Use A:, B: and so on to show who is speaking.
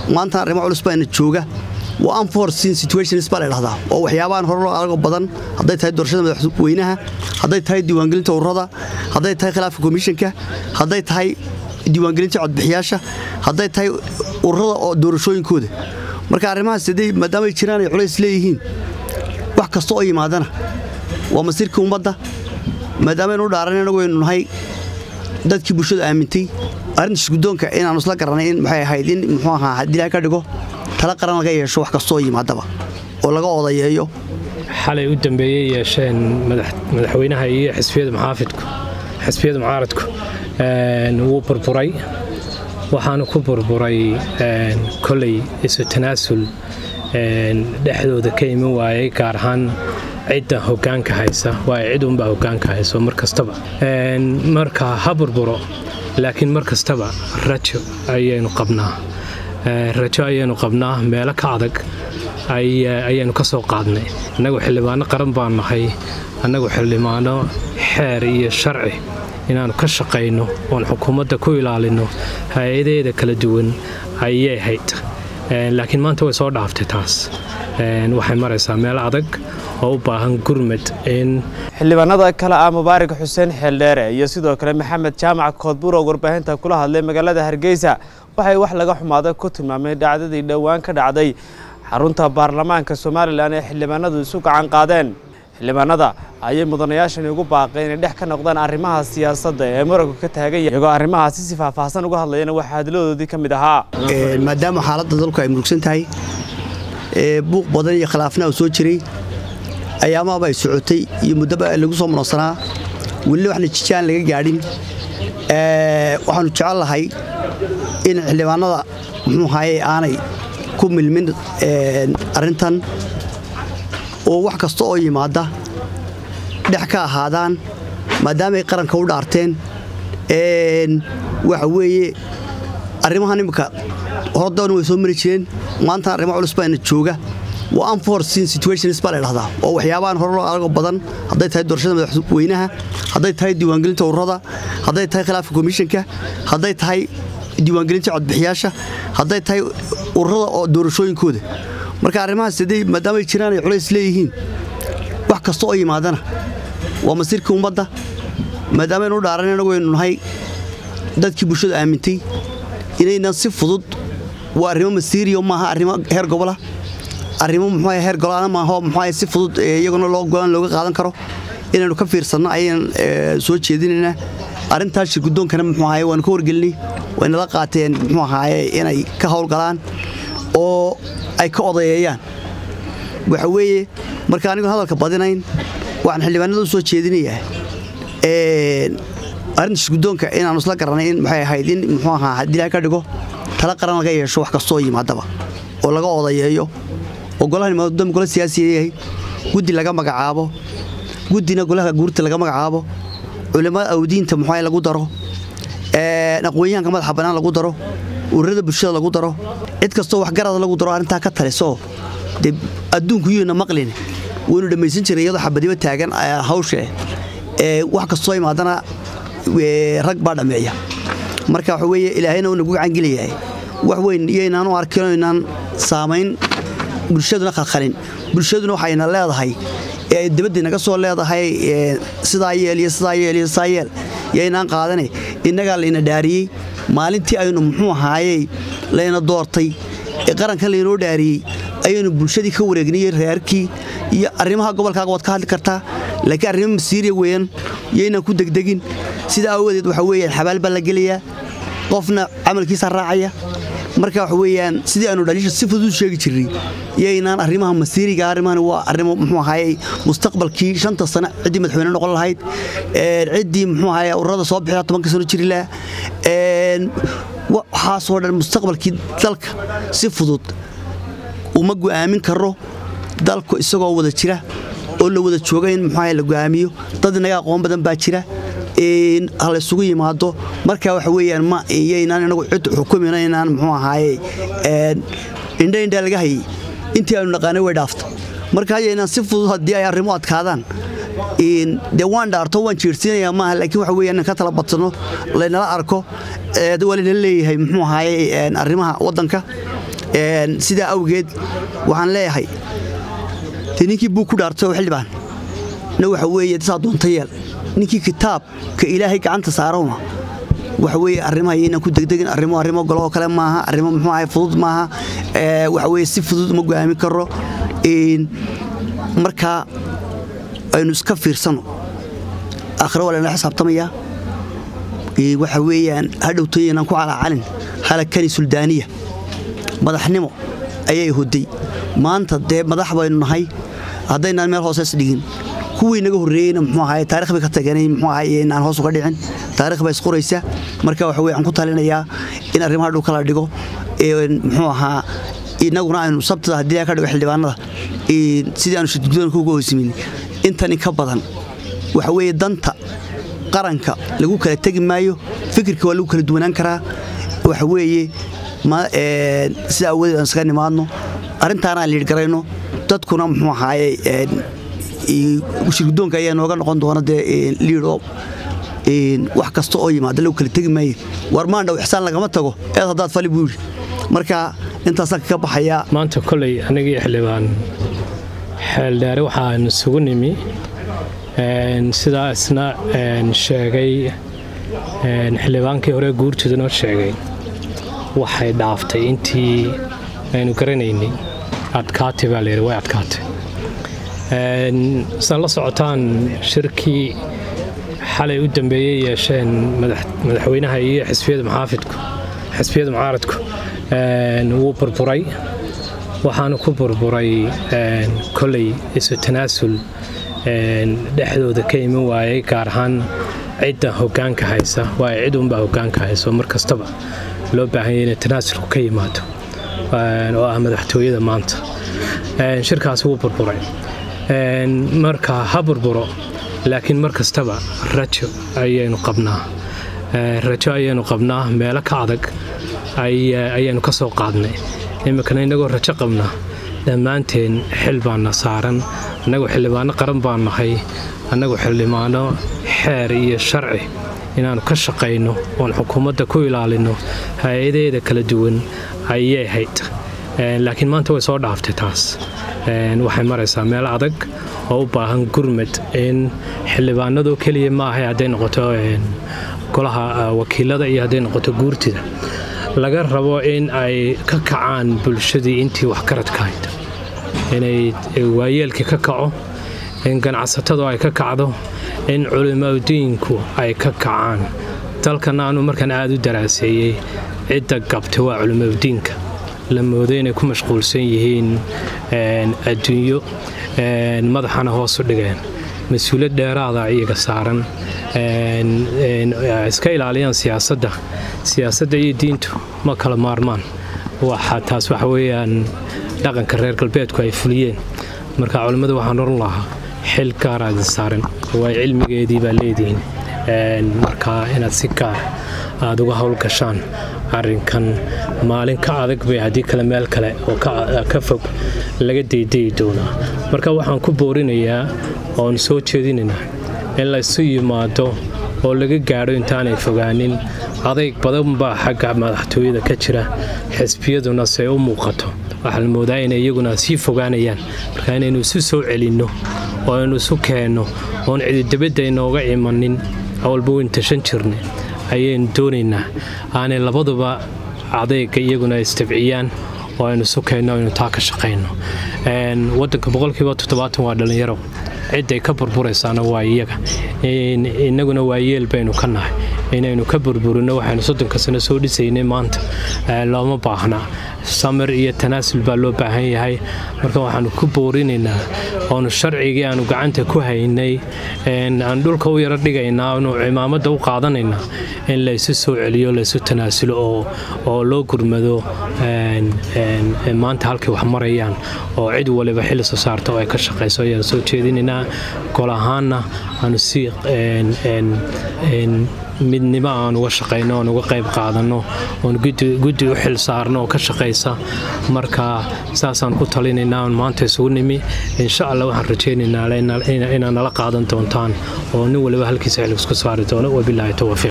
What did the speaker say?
A: maanta arrimo culus baana jooga waa unforeseen situations baa la dhahdaa oo waxyaabahan hore loo arago badan hadday tahay doorashada madaxweynaha hadday tahay diiwaangelinta ururada hadday tahay khilaafka komishanka hadday tahay diiwaangelinta codbixiyaasha hadday tahay ururada oo doorashooyinkooda marka arrimahaas hadday maadaama ay jiraan ay culays leeyihiin wax kasta oo yimaadana waa masiirkii ummadda maadaama aynu u dhaaran inagu aynu nahay dadkii bulshada aamintay arrinta shirgudoonka inaanu isla garanay in maxay ahayd in muxuu ahaa haddii ilahay ka dhigo tala qaran laga yeesho wax kasta oo yimaadaba oo laga odayeeyo
B: xalay u dambeeyey yeesheen madaxweynaha iyo xisbiyada muxaafidku xisbiyada mucaaradku wuu burburay waxaanu ku burburay koley isu tanaasul dhexdooda ka iman waayay gaar ahaan cidda hogaanka haysa waa cid unbaa hogaanka hayso mar kastaba marka ha burburo laakiin mar kastaba rajo ayaynu qabnaa rajo ayaynu qabnaa meelo ka adag ayaynu ka soo qaadnay annagu xildhibaano qaran baan nahay annagu xildhibaano xeer iyo sharci inaannu ka shaqayno oon xukuumadda ku ilaalinno hay-adaheeda kala duwan ayay hayd laakiin maanta way soo dhaaftay taas waxay maraysaa meel adag oo u baahan gurmad in
C: xildhibaanada kale ah mubaarak xuseen xeeldheere iyo sidoo kale maxamed jaamac koodbuur oo warbaahinta kula hadlay magaalada hargeysa waxay wax laga xumaada ku tilmaameen dhacdadii dhowaan ka dhacday xarunta baarlamaanka somalilan ee xildhibaanadu isu gacan qaadeen xildhibaanada ayay mudanayaashani ugu baaqeen inay dhex ka noqdaan arrimaha siyaasadda ee muranku ka taagan yahay iyagoo arrimahaasi si faahfaahsan uga hadlayana waxaa hadladoodii ka mid ahaa
A: maadaama xaaladda dalku ay murugsan tahay buuq badan iyo khilaafna uu soo jiray ayaamaaba ay socotay iyo muddaba lagu soo muransanaa welina waxna jijaan laga gaadhin waxaanu jecel lahay in xildhibaanada muxuu ahaye aanay ku milmin arrintan oo wax kasta oo yimaada dhex ka ahaadaan maadaamaay qaranka u dhaarteen waxa weeye arrimahan imminka horodoona way soo mari jireen maanta arrimo culus baana jooga waa unforeseen situations baa la dhahdaa oo waxyaabahan hore loo arago badan hadday tahay doorashada madaxweynaha hadday tahay diiwaangelinta ururada hadday tahay khilaafka komishanka hadday tahay diiwaangelinta codbixiyaasha hadday tahay ururada oo doorashooyinkooda marka arrimahaas hadday maadaama ay jiraan ay culays leeyihiin wax kasta oo yimaadana waa masiirkii ummadda maadaama aynu u dhaaran inagu aynu nahay dadkii bulshada aamintay inaynan si fudud waa arrimo masiiriyo maaha arrimo heer gobola arrimo muxuu heer golaana maaha muxuu si fudud iyaguna loo golaan looga qaadan karo inaynu ka fiirsanno ayaan soo jeedinaynaa arrintaas shirgudoonkana muxuu ahaye waanu ka wargelinay waynala qaateen muxuu ahaaye inay ka howlgalaan oo ay ka odayeeyaan waxa weeye marka anigoon hadalka badinayn waxaan xildhibaanada u soo jeedinayaa arrinta shirgudoonka inaanu isla garanay in maxay ahayd in muxuu ahaa haddii ilahay ka dhigo tala qaran laga yeesho wax kasta oo yimaadaba oo laga odayeeyo oo golahan maadaama gola siyaasiya yahay guddi laga magacaabo guddina golaha guurta laga magacaabo culimmada awdiinta muxuu lagu daro aqoonyahanka madaxa bannaan lagu daro ururada bulshada lagu daro cid kastoo waxgarada lagu daro arrintaa ka talisoo dee adduunku yuyna maqlin waynu dhammaysan jiray iyadoo xabadiba taagan hawsha wax kastoo imaadana rag baa dhammeeya marka waxa weeye ilaahayna uu nagu gacangeliyahay wax weyn iyoynaan u arkin inaan saamayn bulshaduna khalkhalin bulshaduna waxayna leedahay ee ay dibadda naga soo leedahay sidaa yeel iyo sidaa yeel iyo sidaa yeel yaynaan qaadane innagaa layna dhaariyey maalintii aynu muxuu ahaayey layna doortay ee qarankan laynoo dhaariyey ayaynu bulshadii ka wareegnayey reerkii iyo arrimaha gobolkaaga waad ka hadli kartaa laakiin arrimo masiiriya weeyaan yaynaan ku degdegin sidaa aawadeed waxa weeyaan xabaal baa la gelayaa qofna camalkiisa raacaya marka waxa weeyaan sidii aynu dhaliisha si fudud u sheegi jirnay yaynaan arrimaha masiiriga arrimahan waa arrimo muxuu ahaayey mustaqbalkii shanta sano ciddii madaxweyne noqon lahayd ciddii muxuu ahaayey ururada soo bixida tobanka sano jiri lahaa waxaasoo dhan mustaqbalkii dalka si fudud uma go'aamin karo dalku isagoo wada jira oo la wada jooga in muxuu ahaye la go'aamiyo dad inaga aqoon badan baa jira ha la isugu yimaado marka waxa weeyaan ma iyaynaan inagu cid xukumina inaan muxuu ahaaye indha indha laga hayay intii aynu naqaanay way dhaafta marka hayaynaan si fudud haddii ay arrimo adkaadaan dee waan dhaarto waan jeersiinayaa maaha laakiin waxa weeyaan in ka tala badsano laynala arko waa laynala leeyahay muxuu ahaaye arrimaha waddanka sidaa awgeed waxaan leeyahay de ninkii buug ku dhaartay oo xildhibaan na waxa weeye saa doonta yeel ninkii kitaabka ilaahay gacanta saarowna waxa weeye arrimaha inaan ku degdegin arrimo arrimo goloo kale maaha arrimo muxuu ahay fudud maaha waxa weeye si fudud uma go'aamin karo marka aynu iska fiirsano aakhiro waa layna xisaabtamayaa waxa weeyaan hadhowtooyanaan ku calaacalin halakani suldaaniya madaxnimo ayay hoday maanta dee madax baynu nahay haddaynaan meel hoosees dhigin kuwii naga horreeyeyna muxuu ahaye taarikh bay ka tageenay muxuu ahaye inaan hoos uga dhicin taarikh baa isqoraysa marka waxa weye waxaan ku talinayaa in arrimaha dhulka la dhigo muxuu ahaa inaguna aynu sabtada haddii ka dhigo xildhibaanada sidii aanu shirgudoonka uga hoosimin intan in ka badan waxa weeye danta qaranka lagu kala tegi maayo fikirka waa lagu kala duwanaan karaa waxa weeye sida awadeed aan iskaga nimaadno arrintaanaan liidhgarayno dadkuna muxuu ahaaye shirgudoonka ayaa nooga noqon doona dee liidoo wax kasta oo yimaada lagu kala tegi maayo war maandhow ixsaan lagama tago eed haddaad fali buu yidhi marka intaasaan kaga baxayaa
B: maanta koley anigii xildhibaan xeeldheere waxaan isugu nimi sidaa isna sheegay xildhibaankii hore guurtooda noo sheegay waxay dhaaftay intii aynu garanaynay adkaatay baa layidhi way adkaatay sidaad la socotaan shirkii xalay u dambeeyey yeesheen madaxweynaha iyo xisbiyada maxaafidku xisbiyada mucaaradku wuu burburay waxaanu ku burburay koley isu tanaasul dhexdooda ka iman waayey gaar ahaan cidda hogaanka haysa waayo cid unbaa hogaanka hayso mar kastaba loo baahanya inay tanaasulku ka yimaado oo ah madaxtooyada maanta shirkaasi wuu burburay marka ha burburo laakiin mar kastaba rajo ayaynu qabnaa rajo ayaynu qabnaa meelo ka adag ayaynu ka soo qaadnay iminkana innagoo rajo qabnaa dhammaanteen xil baana saaran annagu xildhibaano qaran baan nahay annagu xildhibaano xeer iyo sharci inaannu ka shaqayno oon xukuumadda ku ilaalinno hay-adaheeda kala duwan ayay hayd laakiin maanta way soo dhaaftay taas waxay maraysaa meel adag oo u baahan gurmad in xildhibaanadoo keliya maahay hadday noqoto golaha wakiilada iyo hadday noqoto guurtida laga rabo in ay ka kacaan bulshadii intii waxkaradka hayd inay waayeelkii ka kaco in ganacsatadu ay ka kacdo in culimadiinku ay ka kacaan dalkana aanu markaan aada u daraaseeyey cidda gabta waa culimadiinka la moodo inay ku mashquulsan yihiin adduunyo madaxana hoos u dhigeen mas-uuliyad dheeraada iyaga saaran iska ilaaliyaan siyaasadda siyaasadda iyo diintu ma kala maarmaan taas waxa weeyaan dhaqanka reer galbeedku ay fuliyeen marka culimmada waxaan oran lahaa xil gaara idin saaran waay cilmigeedii baa leedihiin marka inaad si gaar aada uga howlgashaan arrinkan maalin ka adag bay haddii kale meel kale oo ka fog laga daydayi doonaa marka waxaan ku boorinayaa oon soo jeedinaynaa in laysu yimaado oo laga gaadho intaanay fogaanin adayg badan baa xagga madaxtooyada ka jira xisbiyaduna se u muuqato waxaa la moodaa inay iyaguna sii fogaanayaan marka inaynu isu soo celinno oo aynu isu keenno oon cididabadda inooga imanin awalba weyn tashan jirna ayaynu doonaynaa aanay labaduba adayga iyaguna istabciyaan oo aynu isu keenno aynu taa ka shaqayno wadanka boqolkiiba toddobaatan waa dhallinyaro cidday ka burburaysaana waa iyaga innaguna waa yeel baynu ka nahay inaynu ka burburino waxaynu soddonka sano soo dhisaynay maanta looma baahna samir iyo tanaasul baa loo baahan yahay marka waxaanu ku boorinaynaa oonu sharcigii aanu gacanta ku haynay aan dhulka u yaro dhigaynaa anu cimaamadda u qaadanaynaa in laysu soo celiyo laysu tanaasulo oo loo gurmado maanta halkay wax marayaan oo cid waliba xil soo saarta oo ay ka shaqayso ayaan soo jeedinaynaa gol ahaanna aanu si midnimo aan uga shaqayno oon uga qayb qaadanno oon guddi u xil saarno oo ka shaqaysa marka saasaan ku talinaynaa oon maanta isugu nimi insha allah waxaan rajaynaynaa inaad nala qaadan doontaan oo nin waliba halkiisa xil isku saari doono wabilaahi towfiiq